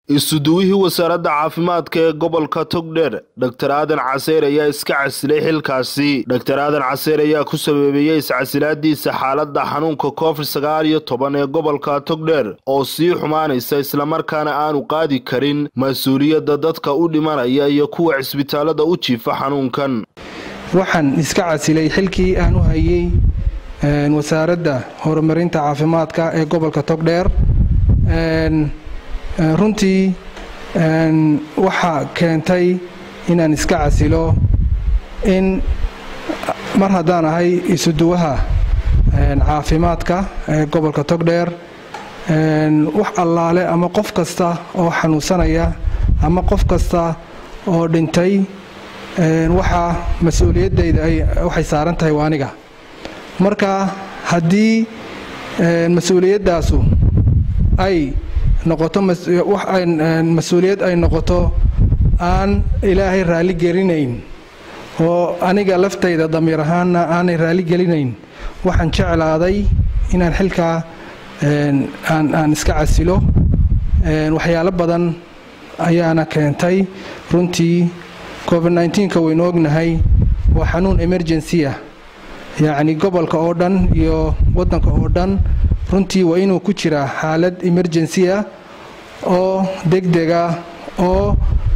isuduwihii wasaaradda caafimaadka ee gobolka togdheer dor aadan caseer ayaa iska casilay xilkaasi dor aadan caseer ayaa ku sababeeyey iscasilaadiisa xaaladda xanuunka covid sagaal iyo toban ee gobolka togdheer oo sii xumaanaysa islamarkaana aanu qaadi karin mas-uuliyadda dadka u dhimanaya iyo kuwa cisbitaalada u jiifa xanuunkan waxaan iska casilay xilkii aan u hayay wasaaradda horumarinta caafimaadka ee gobolka togdheer runtii waxaa keentay inaan iska casilo in mar haddaan ahay isuduwaha caafimaadka ee gobolka togdheer wax allaale ama qof kasta oo xanuunsanaya ama qof kasta oo dhintay waxaa mas-uuliyaddayda waxay saaran tahay waa aniga marka haddii mas-uuliyaddaasu ay noqoto mas-uuliyad ay noqoto aan ilaahay raalli gelinayn oo aniga laftayda damiir ahaanna aanay raalli gelinayn waxaan jeclaaday inaan xilkaa aan iska casilo waxyaalo badan ayaana keentay runtii covid nneteen-ka waynu ognahay waa xanuun emergency ah yacni gobolka oo dhan iyo waddanka oo dhan runtii waa inuu ku jiraa xaalad emergency ah oo degdega oo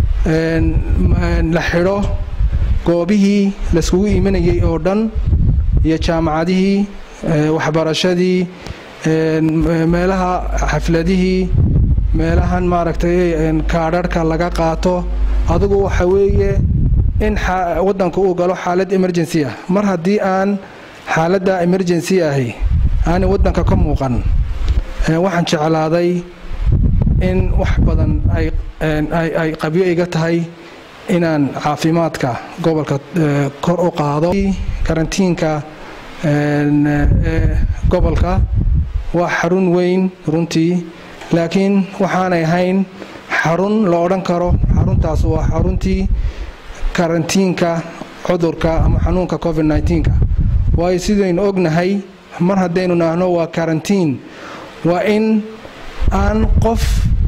la xidho goobihii layskugu imanayay oo dhan iyo jaamacadihii waxbarashadii meelaha xafladihii meelahan maaragtay kaadharhka laga qaato adugu waxa weeye in waddanka uu galo xaalad emergency ah mar haddii aan xaaladda emergency ahi aanay waddanka ka muuqan waxaan jeclaaday in wax badan ay qabyo iga tahay inaan caafimaadka gobolka kor u qaado karantiinka gobolka waa xarun weyn runtii laakiin waxaanay ahayn xarun la odhan karo xaruntaas waa xaruntii karantiinka cudurka ama xanuunka covid nneteen-ka waayo sidaynu ognahay mar haddaynu naahno waa karantiin waa in aan qof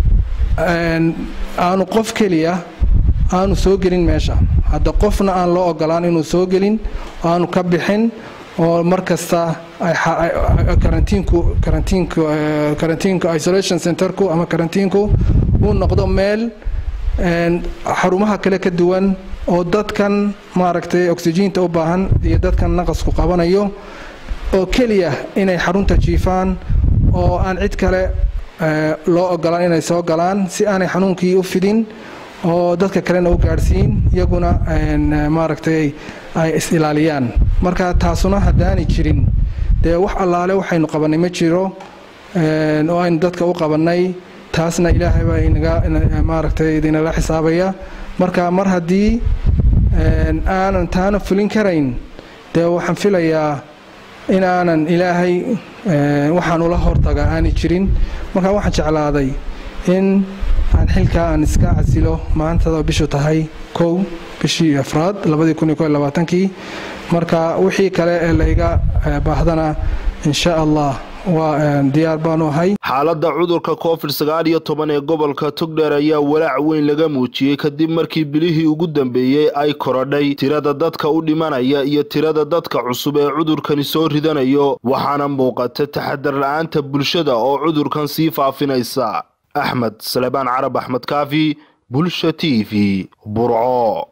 aanu qof keliya aanu soo gelin meesha hadda qofna aan loo ogolaan inuu soo gelin aanu ka bixin oo mar kasta karantiinku karantiinku karantiinku isolation centerku ama karantiinku uu noqdo meel xarumaha kale ka duwan oo dadkan maaragtay oksijiinta u baahan iyo dadkan naqasku qabanayo oo keliya inay xarunta jiifaan oo aan cid kale loo ogolaan inay soo galaan si aanay xanuunkii u fidin oo dadka kalena u gaadhsiin iyaguna maaragtay ay is-ilaaliyaan marka taasuna haddaanay jirin dee wax allaale waxaynu qabannay ma jiro oo aynu dadka u qabannay taasna ilaahay baa inaga maaragtay idinala xisaabaya marka mar haddii aanan taana fulin karayn dee waxaan filayaa in aanan ilaahay waxaan ula hortaga aanay jirin marka waxaan jeclaaday in aan xilkaa aan iska casilo maantada bishu tahay kow bishii afraad labadii kun iyo ko iyo labaatankii marka wixii kale ee layga baahdana insha allah waa diyaar baanu ahay xaaladda cudurka covid sagaal iyo toban ee gobolka togdheer ayaa walaac weyn laga muujiyey kadib markii bilihii ugu dambeeyey ay korodhay tirada dadka u dhimanaya iyo tirada dadka cusub ee cudurkani soo ridanayo waxaana muuqata taxadar la-aanta bulshada oo cudurkan sii faafinaysa axmed salebaan carab axmed kaafi bulsha t v burco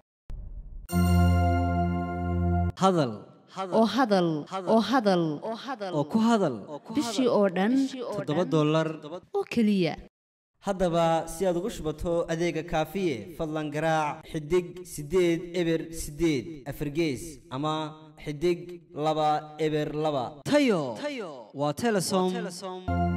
oo hadal oo hadal oo ku hadal bishii oo dhan toddoba dollar oo keliya haddaba si aad ugu shubato adeega kaafiye fadlan garaac xidig siddeed eber siddeed afargees ama xidig laba eber laba tayo waa telesom